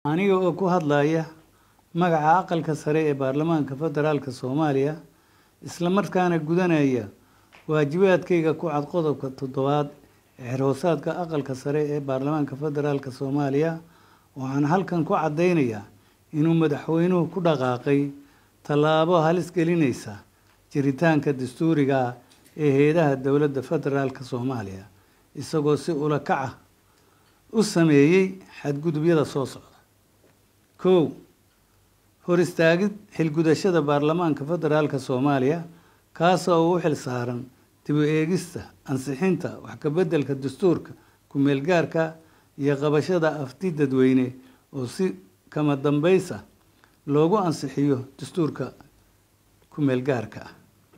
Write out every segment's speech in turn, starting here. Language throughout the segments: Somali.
aniga oo ku hadlaya magaca aqalka sare ee baarlamaanka federaalka soomaaliya isla markaana gudanaya waajibaadkayga ku cad qodobka toddobaad ee xerhoosaadka aqalka sare ee baarlamaanka federaalka soomaaliya waxaan halkan ku caddaynayaa inuu madaxweynuhu ku dhaqaaqay tallaabo halis gelinaysa jiritaanka dastuuriga ah ee heedaha dowladda federaalka soomaaliya isagoo si ula kaca u sameeyey xadgudubyada soo socda kow hor istaagid xilgudashada baarlamaanka federaalka soomaaliya kaasoo u xil saaran dib u eegista ansixinta wax ka beddelka dastuurka ku-meelgaarka iyo qabashada afti dadweyne oo si kama dambaysa loogu ansixiyo dastuurka ku-meelgaarka ah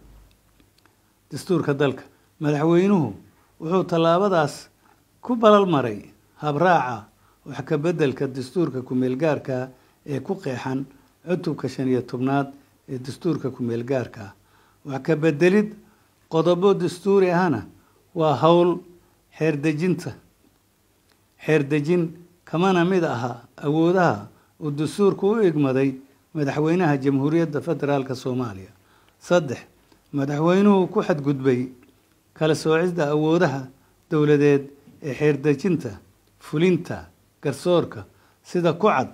dastuurka dalka madaxweynuhu wuxuu tallaabadaas ku balal maray habraaca wax ka beddelka dastuurka ku-meelgaarka ee ku qeexan cutubka shan iyo tobnaad ee dastuurka ku-meelgaarka ah wax ka beddelid qodobo dastuuri ahna waa howl xeerdejinta xeerdejin kamana mid aha awoodaha uu dastuurku u igmaday madaxweynaha jamhuuriyadda federaalka soomaaliya saddex madaxweynuhu ku xadgudbay kala soocidda awoodaha dowladeed ee xeerdejinta fulinta garsoorka sida ku cad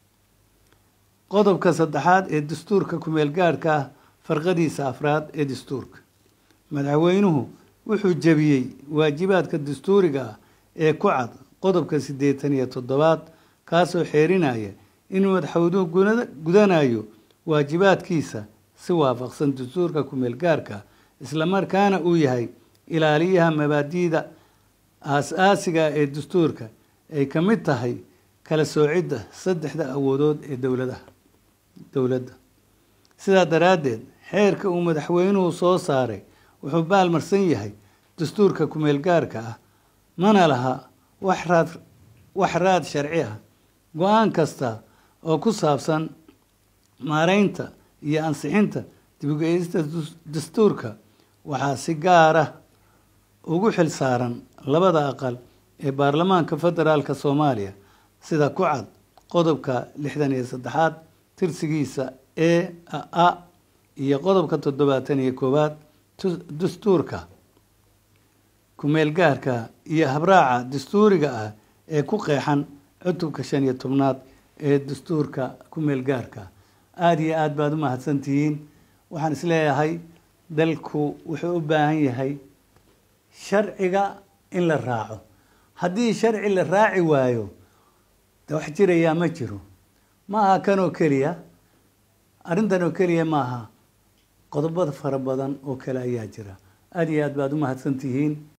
qodobka saddexaad ee dastuurka ku-meelgaarhka ah farqadiisa afraad ee dastuurka madaxweynuhu wuxuu jebiyey waajibaadka dastuuriga ah ee ku cad qodobka siddeetan iyo toddobaad kaasoo xeerinaya inuu madaxweynuhu gudanayo waajibaadkiisa si waafaqsan dastuurka ku-meelgaarka islamarkaana uu yahay ilaaliyaha mabaadi'da aas-aasiga ee dastuurka ay ka mid tahay kala soocidda saddexda awoodood ee dowladaha dowladda sidaa daraaddeed xeerka uu madaxweynuhu soo saaray wuxuu baalmarsan yahay dastuurka ku-meelgaarka ah mana laha wax raad wax raad sharci ah go-aan kasta oo ku saabsan maareynta iyo ansixinta dib-u-geeyista dastuurka waxaa si gaar ah ugu xil saaran labada aqal ee baarlamaanka federaalka soomaaliya sida ku cad qodobka lixdan iyo saddexaad tirsigiisa e a iyo qodobka toddobaatan iyo koowaad dastuurka ku-meelgaarka iyo habraaca dastuuriga ah ee ku qeexan cutubka shan iyo tobnaad ee dastuurka ku-meelgaarka aada iyo aada baad u mahadsantihiin waxaan isleeyahay dalku wuxuu u baahan yahay sharciga in la raaco haddii sharci la raaci waayo de wax jirayaa ma jiro ma aha kanoo keliya arrintan oo keliya ma aha qodobada fara badan oo kale ayaa jira aada iyo aad baad u mahadsantihiin